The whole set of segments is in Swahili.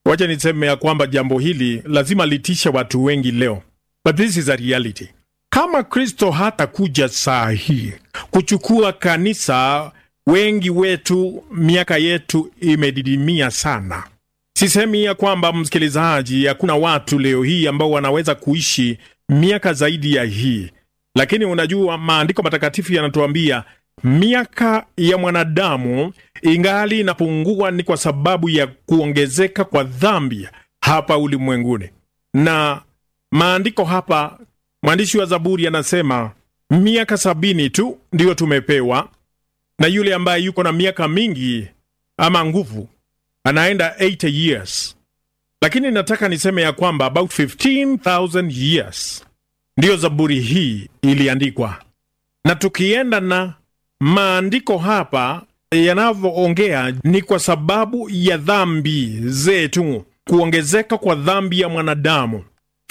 Wacha niseme ya kwamba jambo hili lazima litishe watu wengi leo, but this is a reality. Kama Kristo hatakuja saa hii kuchukua kanisa, wengi wetu miaka yetu imedidimia sana. Sisemi ya kwamba msikilizaji, hakuna watu leo hii ambao wanaweza kuishi miaka zaidi ya hii, lakini unajua maandiko matakatifu yanatuambia miaka ya mwanadamu ingali inapungua, ni kwa sababu ya kuongezeka kwa dhambi hapa ulimwenguni. Na maandiko hapa, mwandishi wa Zaburi anasema miaka sabini tu ndiyo tumepewa, na yule ambaye yuko na miaka mingi ama nguvu anaenda 80 years, lakini nataka niseme ya kwamba about 15000 years ndiyo Zaburi hii iliandikwa, na tukienda na maandiko hapa yanavyoongea ni kwa sababu ya dhambi zetu, kuongezeka kwa dhambi ya mwanadamu.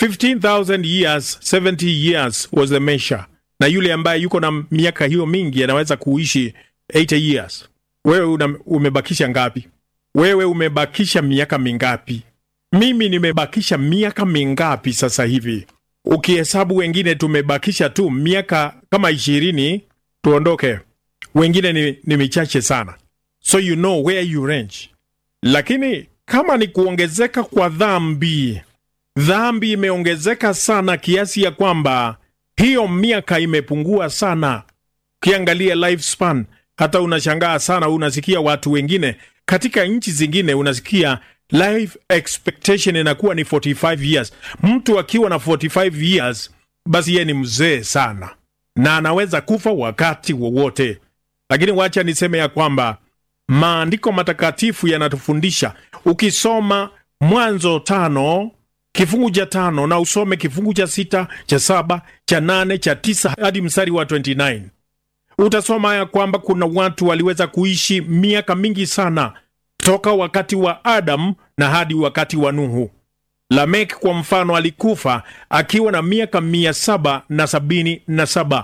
15000 years, 70 years was the measure, na yule ambaye yuko na miaka hiyo mingi anaweza kuishi 80 years. Wewe una, umebakisha ngapi? Wewe umebakisha miaka mingapi? Mimi nimebakisha miaka mingapi sasa hivi? Ukihesabu wengine tumebakisha tu miaka kama ishirini tuondoke, wengine ni, ni michache sana, so you know where you range. Lakini kama ni kuongezeka kwa dhambi, dhambi imeongezeka sana kiasi ya kwamba hiyo miaka imepungua sana. Ukiangalia lifespan, hata unashangaa sana, unasikia watu wengine katika nchi zingine unasikia life expectation inakuwa ni 45 years. Mtu akiwa na 45 years, basi yeye ni mzee sana na anaweza kufa wakati wowote. Lakini wacha niseme ya kwamba maandiko matakatifu yanatufundisha. Ukisoma Mwanzo tano kifungu cha tano na usome kifungu cha sita cha saba cha nane cha tisa hadi mstari wa 29 utasoma ya kwamba kuna watu waliweza kuishi miaka mingi sana toka wakati wa Adamu na hadi wakati wa Nuhu. Lamek kwa mfano alikufa akiwa na miaka mia saba na sabini na saba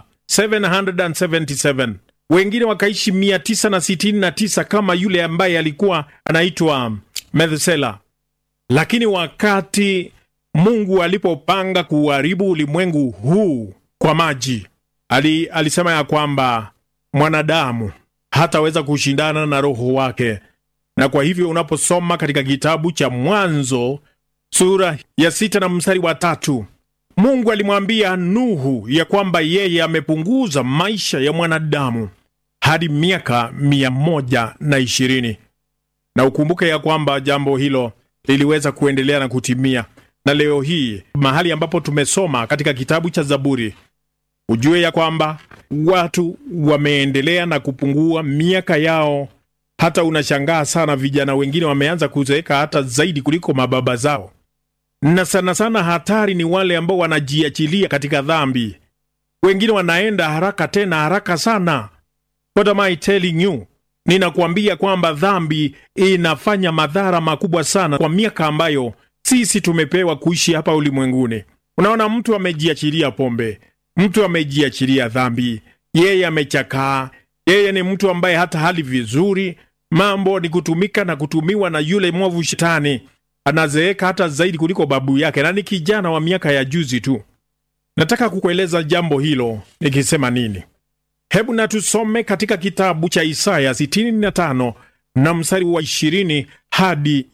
777. Wengine wakaishi mia tisa na sitini na tisa kama yule ambaye alikuwa anaitwa Methusela. Lakini wakati Mungu alipopanga kuharibu ulimwengu huu kwa maji, ali, alisema ya kwamba mwanadamu hataweza kushindana na roho wake na kwa hivyo unaposoma katika kitabu cha Mwanzo sura ya sita na mstari wa tatu Mungu alimwambia Nuhu ya kwamba yeye amepunguza maisha ya mwanadamu hadi miaka mia moja na ishirini na ukumbuke ya kwamba jambo hilo liliweza kuendelea na kutimia, na leo hii mahali ambapo tumesoma katika kitabu cha Zaburi, ujue ya kwamba watu wameendelea na kupungua miaka yao hata unashangaa sana, vijana wengine wameanza kuzeeka hata zaidi kuliko mababa zao, na sana sana hatari ni wale ambao wanajiachilia katika dhambi. Wengine wanaenda haraka tena haraka sana. What am I telling you? Ninakuambia kwamba dhambi inafanya madhara makubwa sana kwa miaka ambayo sisi tumepewa kuishi hapa ulimwenguni. Unaona, mtu amejiachilia pombe, mtu amejiachilia dhambi, yeye amechakaa yeye ni mtu ambaye hata hali vizuri, mambo ni kutumika na kutumiwa na yule mwovu Shetani. Anazeeka hata zaidi kuliko babu yake, na ni kijana wa miaka ya juzi tu. Nataka kukueleza jambo hilo nikisema nini? Hebu na tusome katika kitabu cha Isaya 65 na mstari wa 20 hadi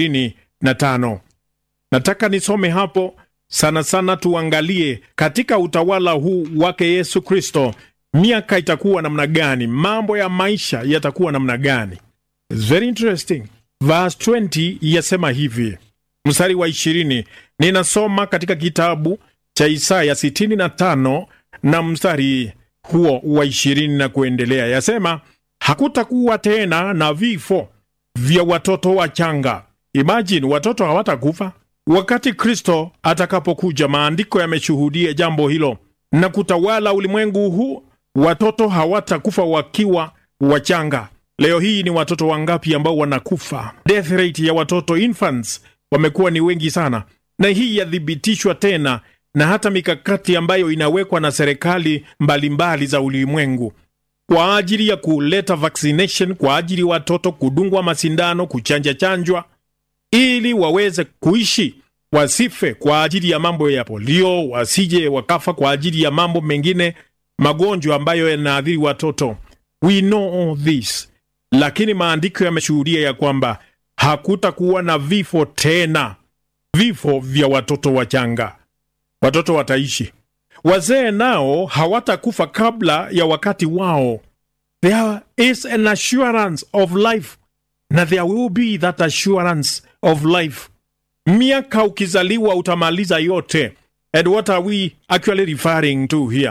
25. Nataka nisome hapo sana sana, tuangalie katika utawala huu wake Yesu Kristo miaka itakuwa namna gani? Mambo ya maisha yatakuwa namna gani? It's very interesting. Verse 20 yasema hivi, mstari wa 20, ninasoma katika kitabu cha Isaya 65 na mstari huo wa 20 na kuendelea, yasema hakutakuwa tena na vifo vya watoto wachanga. Imagine, watoto hawatakufa wakati Kristo atakapokuja. Maandiko yameshuhudia jambo hilo na kutawala ulimwengu huu watoto hawatakufa wakiwa wachanga. Leo hii ni watoto wangapi ambao wanakufa? Death rate ya watoto infants wamekuwa ni wengi sana, na hii yathibitishwa tena na hata mikakati ambayo inawekwa na serikali mbalimbali za ulimwengu kwa ajili ya kuleta vaccination, kwa ajili ya watoto kudungwa masindano, kuchanja chanjwa. ili waweze kuishi, wasife kwa ajili ya mambo ya polio, wasije wakafa kwa ajili ya mambo mengine, magonjwa ambayo yanaathiri watoto. We know all this, lakini maandiko yameshuhudia ya kwamba hakutakuwa na vifo tena, vifo vya watoto wachanga. Watoto wataishi, wazee nao hawatakufa kabla ya wakati wao. There is an assurance of life, na there will be that assurance of life. Miaka ukizaliwa utamaliza yote. And what are we actually referring to here?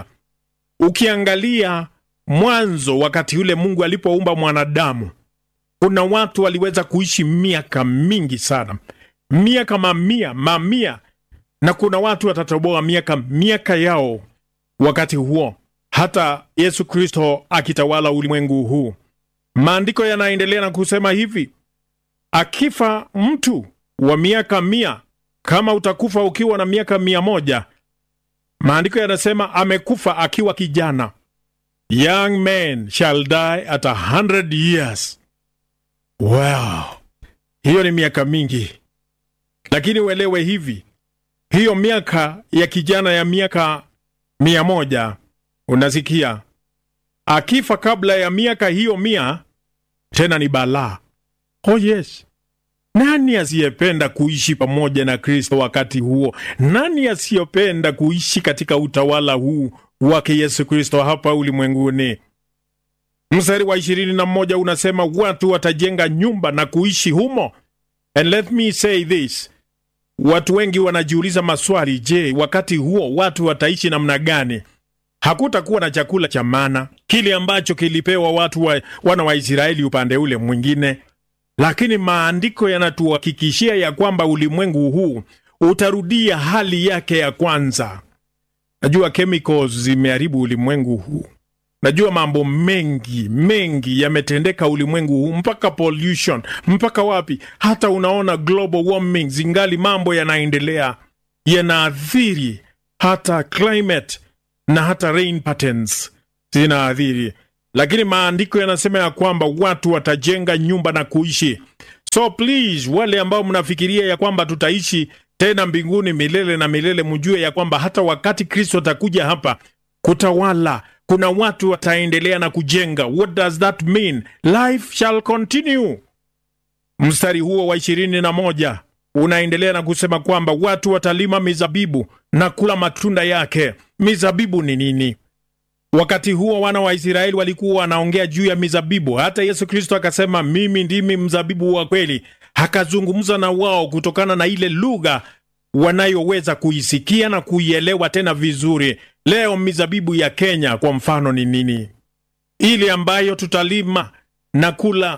Ukiangalia mwanzo, wakati yule Mungu alipoumba mwanadamu, kuna watu waliweza kuishi miaka mingi sana, miaka mamia mamia, na kuna watu watatoboa miaka miaka yao wakati huo, hata Yesu Kristo akitawala ulimwengu huu. Maandiko yanaendelea na kusema hivi, akifa mtu wa miaka mia, kama utakufa ukiwa na miaka mia moja, maandiko yanasema amekufa akiwa kijana. Young men shall die at a hundred years. Wow, hiyo ni miaka mingi, lakini uelewe hivi, hiyo miaka ya kijana ya miaka mia moja, unasikia, akifa kabla ya miaka hiyo mia, tena ni balaa. Oh yes, nani asiyependa kuishi pamoja na Kristo wakati huo? Nani asiyopenda kuishi katika utawala huu wake Yesu Kristo hapa ulimwenguni? Mstari wa ishirini na moja unasema watu watajenga nyumba na kuishi humo. And let me say this, watu wengi wanajiuliza maswali. Je, wakati huo watu wataishi namna gani? Hakutakuwa na chakula cha mana, kile ambacho kilipewa watu wa, wana wa Israeli upande ule mwingine lakini maandiko yanatuhakikishia ya kwamba ulimwengu huu utarudia hali yake ya kwanza. Najua chemicals zimeharibu ulimwengu huu, najua mambo mengi mengi yametendeka ulimwengu huu, mpaka pollution, mpaka wapi, hata unaona global warming, zingali mambo yanaendelea yanaathiri hata climate na hata rain patterns zinaathiri lakini maandiko yanasema ya kwamba watu watajenga nyumba na kuishi. So please, wale ambao mnafikiria ya kwamba tutaishi tena mbinguni milele na milele, mjue ya kwamba hata wakati Kristo atakuja hapa kutawala, kuna watu wataendelea na kujenga. What does that mean? Life shall continue. Mstari huo wa ishirini na moja unaendelea na kusema kwamba watu watalima mizabibu na kula matunda yake. Mizabibu ni nini? Wakati huo wana wa Israeli walikuwa wanaongea juu ya mizabibu. Hata Yesu Kristo akasema, mimi ndimi mzabibu wa kweli. Akazungumza na wao kutokana na ile lugha wanayoweza kuisikia na kuielewa tena vizuri. Leo mizabibu ya Kenya kwa mfano ni nini? Ile ambayo tutalima na kula.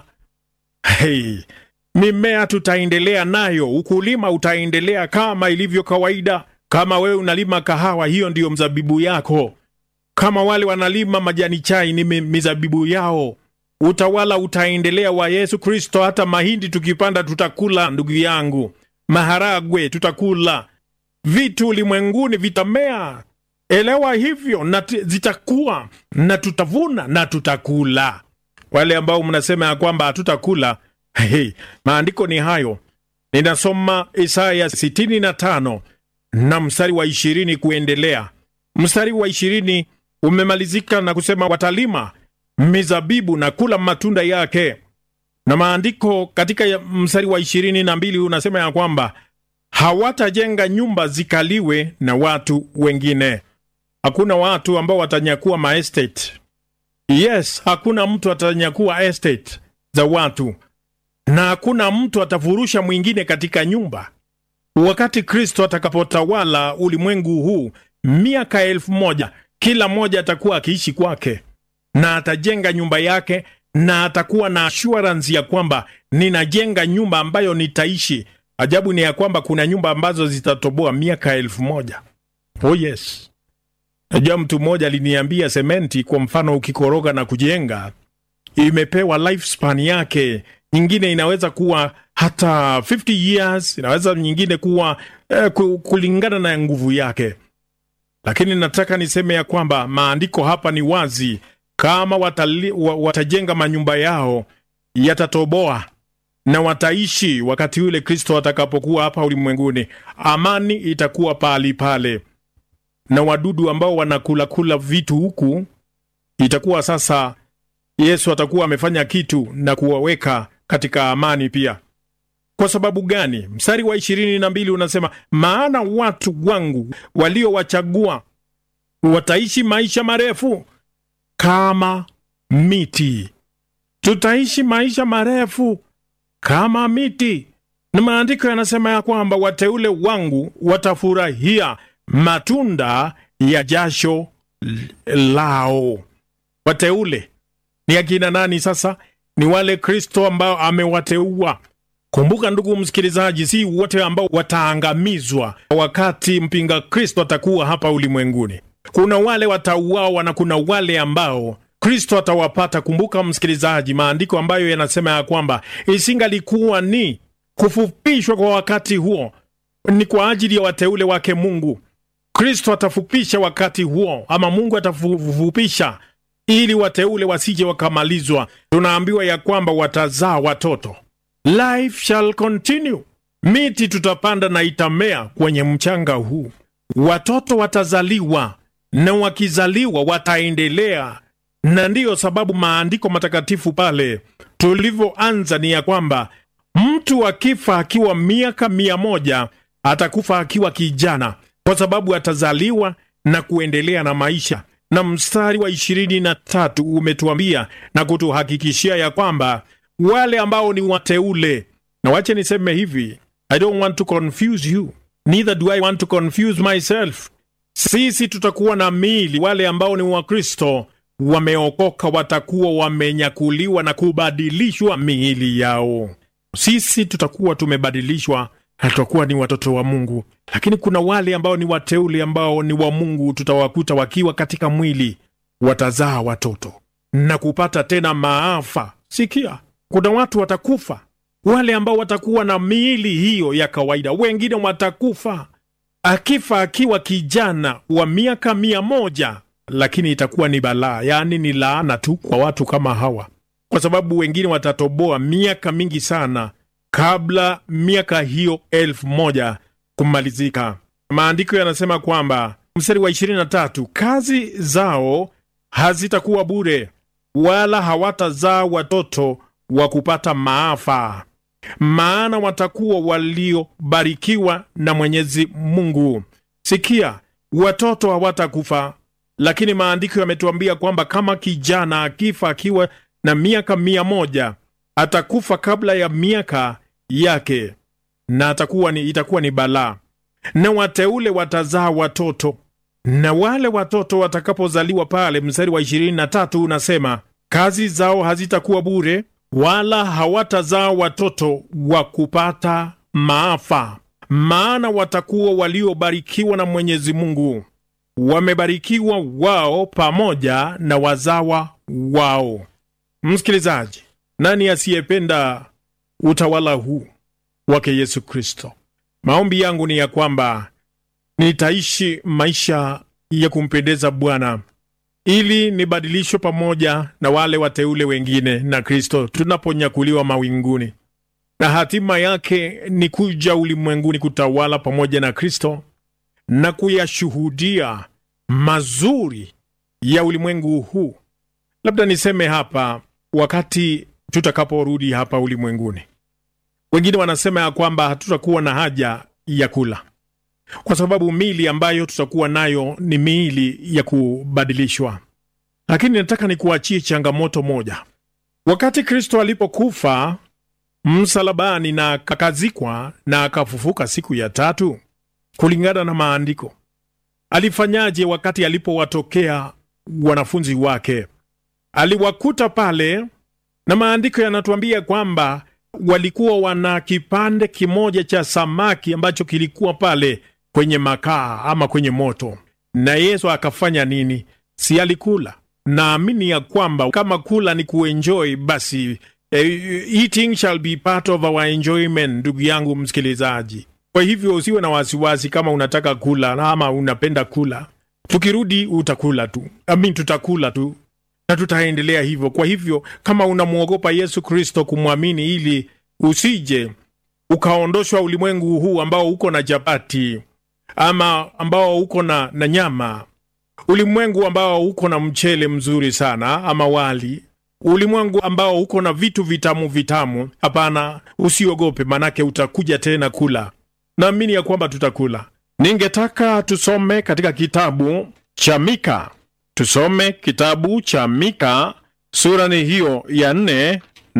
Hey, mimea tutaendelea nayo, ukulima utaendelea kama ilivyo kawaida. Kama wewe unalima kahawa, hiyo ndiyo mzabibu yako kama wale wanalima majani chai ni mizabibu yao. Utawala utaendelea wa Yesu Kristo. Hata mahindi tukipanda tutakula, ndugu yangu, maharagwe tutakula, vitu ulimwenguni vitamea. Elewa hivyo, na zitakuwa na tutavuna na tutakula. Wale ambao mnasema ya kwamba hatutakula, hey, maandiko ni hayo. Ninasoma Isaya 65 na mstari wa ishirini kuendelea. Mstari wa ishirini umemalizika na kusema watalima mizabibu na kula matunda yake, na maandiko katika mstari wa ishirini na mbili unasema ya kwamba hawatajenga nyumba zikaliwe na watu wengine. Hakuna watu ambao watanyakua maestate. Yes, hakuna mtu atanyakua estate za watu, na hakuna mtu atafurusha mwingine katika nyumba. Wakati Kristo atakapotawala ulimwengu huu miaka elfu moja kila mmoja atakuwa akiishi kwake na atajenga nyumba yake, na atakuwa na assurance ya kwamba ninajenga nyumba ambayo nitaishi. Ajabu ni ya kwamba kuna nyumba ambazo zitatoboa miaka elfu moja. Oh yes, najua mtu mmoja aliniambia sementi, kwa mfano, ukikoroga na kujenga, imepewa lifespan yake. Nyingine inaweza kuwa hata 50 years, inaweza nyingine kuwa eh, kulingana na nguvu yake lakini nataka niseme ya kwamba maandiko hapa ni wazi. Kama watali, watajenga manyumba yao yatatoboa, na wataishi wakati ule Kristo atakapokuwa hapa ulimwenguni. Amani itakuwa pahali pale, na wadudu ambao wanakulakula vitu huku, itakuwa sasa Yesu atakuwa amefanya kitu na kuwaweka katika amani pia. Kwa sababu gani? Mstari wa ishirini na mbili unasema, maana watu wangu waliowachagua wataishi maisha marefu kama miti. Tutaishi maisha marefu kama miti, na maandiko yanasema ya kwamba wateule wangu watafurahia matunda ya jasho lao. Wateule ni akina nani? Sasa ni wale Kristo ambao amewateua. Kumbuka ndugu msikilizaji, si wote ambao wataangamizwa wakati mpinga Kristo atakuwa hapa ulimwenguni. Kuna wale watauawa na kuna wale ambao Kristo atawapata. Kumbuka msikilizaji, maandiko ambayo yanasema ya kwamba isingalikuwa ni kufupishwa kwa wakati huo, ni kwa ajili ya wateule wake Mungu. Kristo atafupisha wakati huo, ama Mungu atafupisha ili wateule wasije wakamalizwa. Tunaambiwa ya kwamba watazaa watoto, life shall continue. Miti tutapanda na itamea kwenye mchanga huu, watoto watazaliwa na wakizaliwa wataendelea. Na ndiyo sababu maandiko matakatifu pale tulivyoanza ni ya kwamba mtu akifa akiwa miaka mia moja atakufa akiwa kijana, kwa sababu atazaliwa na kuendelea na maisha. Na mstari wa ishirini na tatu umetuambia na kutuhakikishia ya kwamba wale ambao ni wateule, na wache niseme hivi, I don't want to confuse you neither do I want to confuse myself. Sisi tutakuwa na miili, wale ambao ni Wakristo wameokoka watakuwa wamenyakuliwa na kubadilishwa miili yao. Sisi tutakuwa tumebadilishwa na tutakuwa ni watoto wa Mungu, lakini kuna wale ambao ni wateule ambao ni wa Mungu, tutawakuta wakiwa katika mwili, watazaa watoto na kupata tena maafa. Sikia, kuna watu watakufa, wale ambao watakuwa na miili hiyo ya kawaida. Wengine watakufa akifa akiwa kijana wa miaka mia moja lakini itakuwa ni balaa, yaani ni laana tu kwa watu kama hawa, kwa sababu wengine watatoboa miaka mingi sana kabla miaka hiyo elfu moja kumalizika. Maandiko yanasema kwamba mstari wa 23, kazi zao hazitakuwa bure, wala hawatazaa watoto wa kupata maafa, maana watakuwa waliobarikiwa na Mwenyezi Mungu. Sikia, watoto hawatakufa lakini maandiko yametuambia kwamba kama kijana akifa akiwa na miaka mia moja atakufa kabla ya miaka yake, na atakuwa ni, itakuwa ni balaa. Na wateule watazaa watoto, na wale watoto watakapozaliwa pale, mstari wa ishirini na tatu unasema kazi zao hazitakuwa bure, wala hawatazaa watoto wa kupata maafa, maana watakuwa waliobarikiwa na Mwenyezi Mungu wamebarikiwa wao pamoja na wazawa wao. Msikilizaji, nani asiyependa utawala huu wake Yesu Kristo? Maombi yangu ni ya kwamba nitaishi maisha ya kumpendeza Bwana ili nibadilishwe pamoja na wale wateule wengine na Kristo tunaponyakuliwa mawinguni, na hatima yake ni kuja ulimwenguni kutawala pamoja na Kristo na kuyashuhudia mazuri ya ulimwengu huu. Labda niseme hapa, wakati tutakaporudi hapa ulimwenguni, wengine wanasema ya kwamba hatutakuwa na haja ya kula, kwa sababu miili ambayo tutakuwa nayo ni miili ya kubadilishwa. Lakini nataka nikuachie changamoto moja. Wakati Kristo alipokufa msalabani na akazikwa na akafufuka siku ya tatu kulingana na maandiko, alifanyaje? Wakati alipowatokea wanafunzi wake, aliwakuta pale, na maandiko yanatuambia kwamba walikuwa wana kipande kimoja cha samaki ambacho kilikuwa pale kwenye makaa ama kwenye moto. Na Yesu akafanya nini? Si alikula? Naamini ya kwamba kama kula ni kuenjoy, basi eh, eating shall be part of our enjoyment, ndugu yangu msikilizaji. Kwa hivyo usiwe na wasiwasi kama unataka kula ama unapenda kula. Tukirudi utakula tu, amin, tutakula tu na tutaendelea hivyo. Kwa hivyo kama unamwogopa Yesu Kristo kumwamini ili usije ukaondoshwa ulimwengu huu ambao uko na chapati ama ambao uko na, na nyama, ulimwengu ambao uko na mchele mzuri sana ama wali, ulimwengu ambao uko na vitu vitamu vitamu. Hapana, usiogope, manake utakuja tena kula. Naamini ya kwamba tutakula. Ningetaka tusome katika kitabu cha Mika, tusome kitabu cha Mika sura ni hiyo ya nne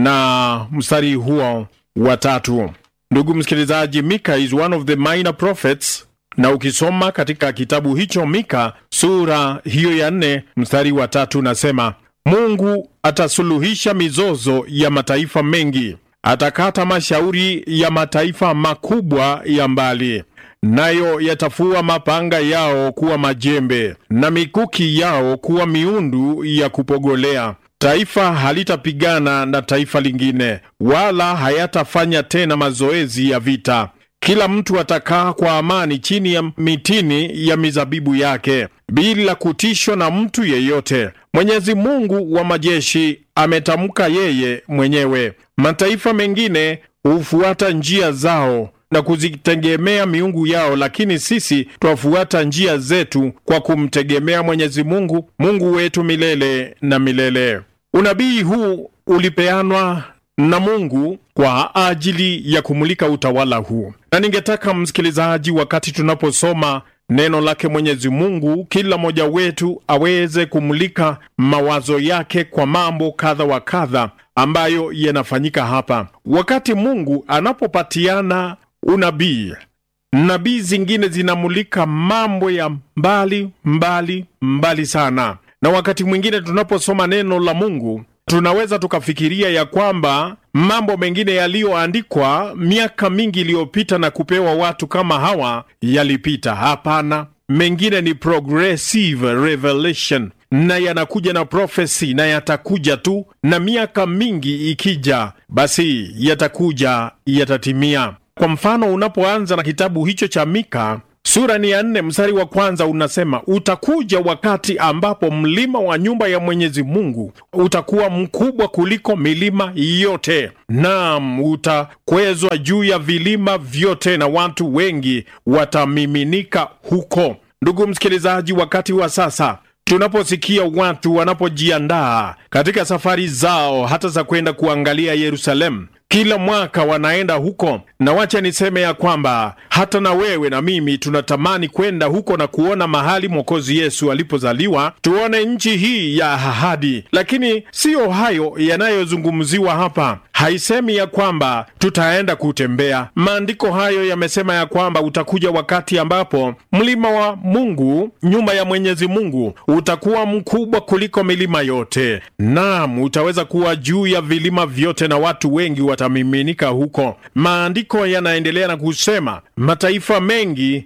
na mstari huo wa tatu. Ndugu msikilizaji, Mika is one of the minor prophets, na ukisoma katika kitabu hicho Mika sura hiyo ya nne mstari wa tatu nasema, Mungu atasuluhisha mizozo ya mataifa mengi, atakata mashauri ya mataifa makubwa ya mbali, nayo yatafua mapanga yao kuwa majembe na mikuki yao kuwa miundu ya kupogolea. Taifa halitapigana na taifa lingine, wala hayatafanya tena mazoezi ya vita. Kila mtu atakaa kwa amani chini ya mitini ya mizabibu yake bila kutishwa na mtu yeyote. Mwenyezi Mungu wa majeshi ametamka yeye mwenyewe. Mataifa mengine hufuata njia zao na kuzitegemea miungu yao, lakini sisi twafuata njia zetu kwa kumtegemea Mwenyezi Mungu, Mungu wetu milele na milele. Unabii huu ulipeanwa na Mungu kwa ajili ya kumulika utawala huu, na ningetaka msikilizaji, wakati tunaposoma neno lake Mwenyezi Mungu, kila mmoja wetu aweze kumulika mawazo yake kwa mambo kadha wa kadha ambayo yanafanyika hapa. Wakati Mungu anapopatiana unabii, nabii zingine zinamulika mambo ya mbali mbali mbali sana, na wakati mwingine tunaposoma neno la Mungu tunaweza tukafikiria ya kwamba mambo mengine yaliyoandikwa miaka mingi iliyopita na kupewa watu kama hawa yalipita. Hapana, mengine ni progressive revelation na yanakuja na prophecy na yatakuja tu, na miaka mingi ikija, basi yatakuja, yatatimia. Kwa mfano, unapoanza na kitabu hicho cha Mika sura ni ya nne mstari wa kwanza unasema, utakuja wakati ambapo mlima wa nyumba ya Mwenyezi Mungu utakuwa mkubwa kuliko milima yote, naam, utakwezwa juu ya vilima vyote, na watu wengi watamiminika huko. Ndugu msikilizaji, wakati wa sasa tunaposikia watu wanapojiandaa katika safari zao hata za kwenda kuangalia Yerusalemu, kila mwaka wanaenda huko, na wacha niseme ya kwamba hata na wewe na mimi tunatamani kwenda huko na kuona mahali Mwokozi Yesu alipozaliwa, tuone nchi hii ya ahadi. Lakini siyo hayo yanayozungumziwa hapa. Haisemi ya kwamba tutaenda kutembea. Maandiko hayo yamesema ya kwamba utakuja wakati ambapo mlima wa Mungu, nyumba ya Mwenyezi Mungu, utakuwa mkubwa kuliko milima yote. Naam, utaweza kuwa juu ya vilima vyote na watu wengi watamiminika huko. Maandiko yanaendelea na kusema mataifa mengi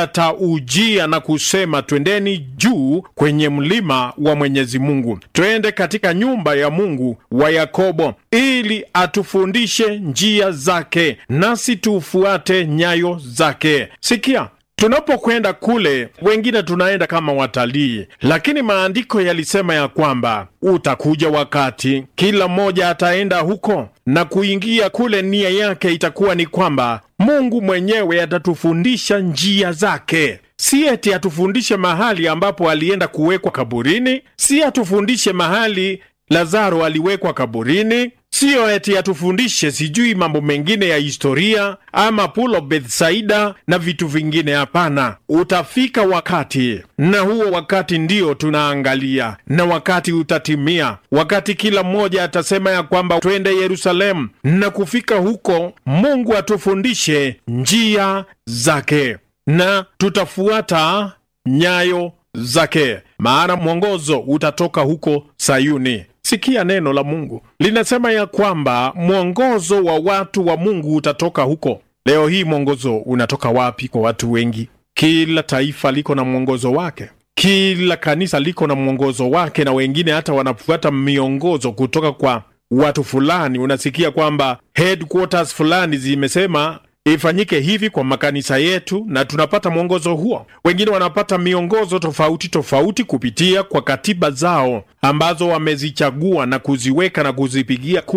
yataujia na kusema, twendeni juu kwenye mlima wa Mwenyezi Mungu, twende katika nyumba ya Mungu wa Yakobo, ili atufundishe njia zake, nasi tufuate nyayo zake. Sikia, tunapokwenda kule, wengine tunaenda kama watalii, lakini maandiko yalisema ya kwamba utakuja wakati kila mmoja ataenda huko na kuingia kule. Nia yake itakuwa ni kwamba Mungu mwenyewe atatufundisha njia zake. Si eti atufundishe mahali ambapo alienda kuwekwa kaburini, si atufundishe mahali Lazaro aliwekwa kaburini, siyo eti atufundishe sijui mambo mengine ya historia ama Pool of Bethsaida na vitu vingine. Hapana, utafika wakati, na huo wakati ndio tunaangalia, na wakati utatimia, wakati kila mmoja atasema ya kwamba twende Yerusalemu, na kufika huko Mungu atufundishe njia zake na tutafuata nyayo zake, maana mwongozo utatoka huko Sayuni. Sikia neno la Mungu linasema ya kwamba mwongozo wa watu wa Mungu utatoka huko. Leo hii mwongozo unatoka wapi kwa watu wengi? Kila taifa liko na mwongozo wake, kila kanisa liko na mwongozo wake, na wengine hata wanafuata miongozo kutoka kwa watu fulani. Unasikia kwamba headquarters fulani zimesema ifanyike hivi kwa makanisa yetu, na tunapata mwongozo huo. Wengine wanapata miongozo tofauti tofauti kupitia kwa katiba zao ambazo wamezichagua na kuziweka na kuzipigia kura.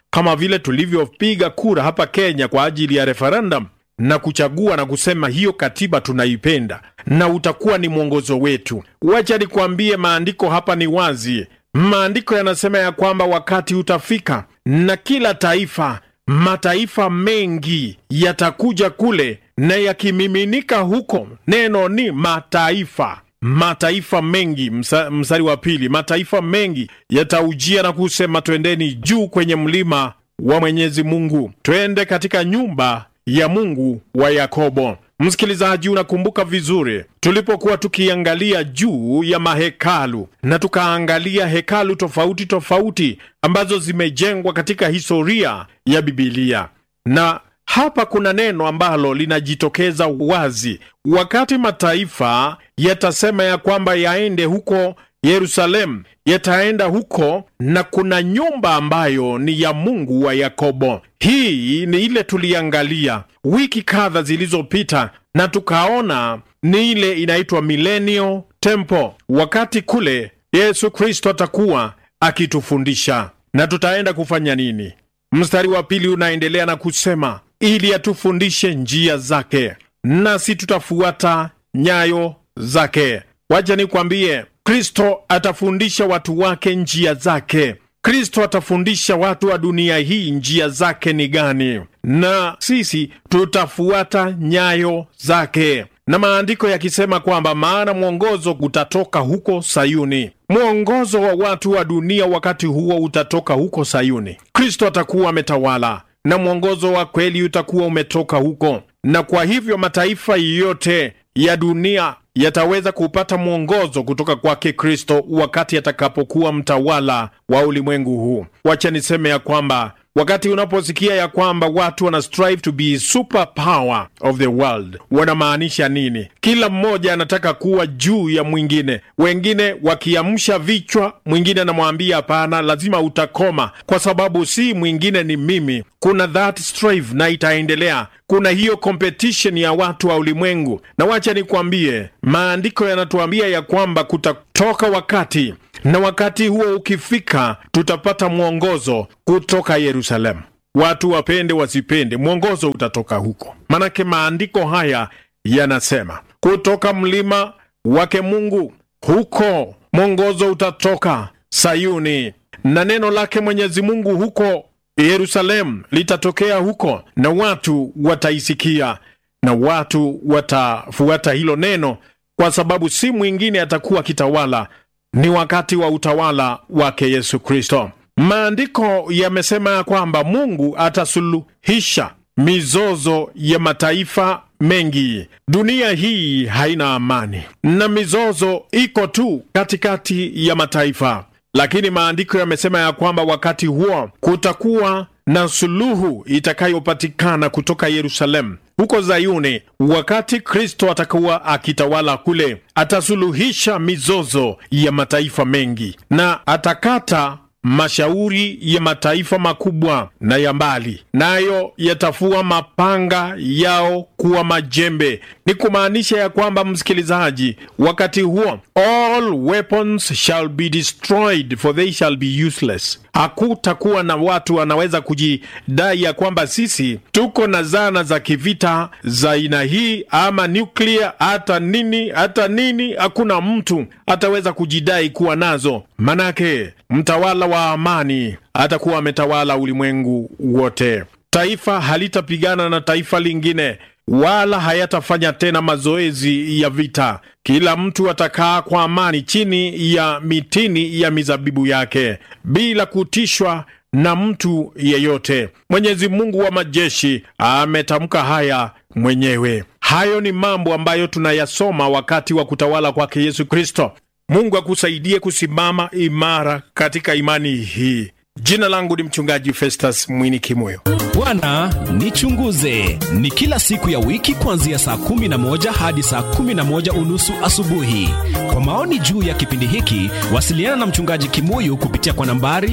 kama vile tulivyopiga kura hapa Kenya kwa ajili ya referendum na kuchagua na kusema hiyo katiba tunaipenda, na utakuwa ni mwongozo wetu. Wacha nikwambie, maandiko hapa ni wazi. Maandiko yanasema ya kwamba wakati utafika na kila taifa, mataifa mengi yatakuja kule na yakimiminika huko. Neno ni mataifa mataifa mengi. Msa, mstari wa pili, mataifa mengi yataujia na kusema, twendeni juu kwenye mlima wa Mwenyezi Mungu, twende katika nyumba ya Mungu wa Yakobo. Msikilizaji, unakumbuka vizuri tulipokuwa tukiangalia juu ya mahekalu na tukaangalia hekalu tofauti tofauti ambazo zimejengwa katika historia ya Bibilia, na hapa kuna neno ambalo linajitokeza wazi. Wakati mataifa yatasema ya kwamba yaende huko Yerusalemu, yataenda huko na kuna nyumba ambayo ni ya Mungu wa Yakobo. Hii ni ile tuliangalia wiki kadha zilizopita, na tukaona ni ile inaitwa Millennial Temple, wakati kule Yesu Kristo atakuwa akitufundisha. Na tutaenda kufanya nini? Mstari wa pili unaendelea na kusema ili atufundishe njia zake, nasi tutafuata nyayo zake. Wacha nikwambie, Kristo atafundisha watu wake njia zake. Kristo atafundisha watu wa dunia hii njia zake ni gani, na sisi tutafuata nyayo zake, na maandiko yakisema kwamba maana mwongozo utatoka huko Sayuni. Mwongozo wa watu wa dunia wakati huo utatoka huko Sayuni. Kristo atakuwa ametawala na mwongozo wa kweli utakuwa umetoka huko, na kwa hivyo mataifa yote ya dunia yataweza kupata mwongozo kutoka kwake Kristo wakati atakapokuwa mtawala wa ulimwengu huu. Wacha niseme ya kwamba wakati unaposikia ya kwamba watu wana strive to be super power of the world, wanamaanisha nini? Kila mmoja anataka kuwa juu ya mwingine, wengine wakiamsha vichwa, mwingine anamwambia hapana, lazima utakoma, kwa sababu si mwingine ni mimi. Kuna that strive na itaendelea. Kuna hiyo competition ya watu wa ulimwengu, na wacha nikwambie, maandiko yanatuambia ya kwamba kutatoka wakati na wakati huo ukifika, tutapata mwongozo kutoka Yerusalemu. Watu wapende wasipende, mwongozo utatoka huko, manake maandiko haya yanasema kutoka mlima wake Mungu, huko mwongozo utatoka Sayuni, na neno lake Mwenyezi Mungu huko Yerusalemu litatokea huko, na watu wataisikia na watu watafuata hilo neno, kwa sababu si mwingine atakuwa kitawala ni wakati wa utawala wake Yesu Kristo. Maandiko yamesema ya kwamba Mungu atasuluhisha mizozo ya mataifa mengi. Dunia hii haina amani na mizozo iko tu katikati ya mataifa, lakini maandiko yamesema ya kwamba wakati huo kutakuwa na suluhu itakayopatikana kutoka Yerusalemu huko Zayuni. Wakati Kristo atakuwa akitawala kule, atasuluhisha mizozo ya mataifa mengi na atakata mashauri ya mataifa makubwa na ya mbali, nayo yatafua mapanga yao kuwa majembe. Ni kumaanisha ya kwamba, msikilizaji, wakati huo all weapons shall be destroyed for they shall be useless. Hakutakuwa na watu wanaweza kujidai ya kwamba sisi tuko na zana za kivita za aina hii ama nuclear, hata nini hata nini. Hakuna mtu ataweza kujidai kuwa nazo, manake mtawala wa amani atakuwa ametawala ulimwengu wote. Taifa halitapigana na taifa lingine wala hayatafanya tena mazoezi ya vita. Kila mtu atakaa kwa amani chini ya mitini ya mizabibu yake bila kutishwa na mtu yeyote. Mwenyezi Mungu wa majeshi ametamka haya mwenyewe. Hayo ni mambo ambayo tunayasoma wakati wa kutawala kwake Yesu Kristo. Mungu akusaidie kusimama imara katika imani hii. Jina langu ni mchungaji Festus Mwini Kimoyo. Bwana nichunguze ni kila siku ya wiki kuanzia saa 11 hadi saa 11 unusu asubuhi. Kwa maoni juu ya kipindi hiki, wasiliana na mchungaji Kimuyu kupitia kwa nambari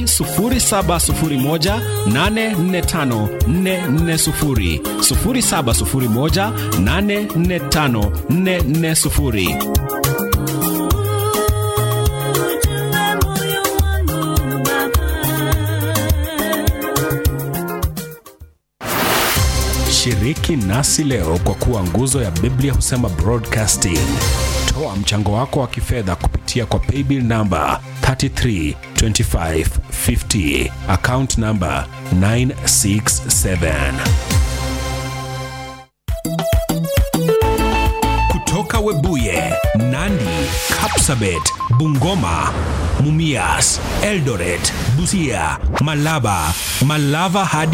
0701 845 440, 0701 845 440. Shiriki nasi leo kwa kuwa nguzo ya Biblia husema broadcasting. Toa mchango wako wa kifedha kupitia kwa paybill namba 332550 account namba 967. Kutoka Webuye, Nandi, Kapsabet, Bungoma, Mumias, Eldoret, Busia, Malaba, Malava hadi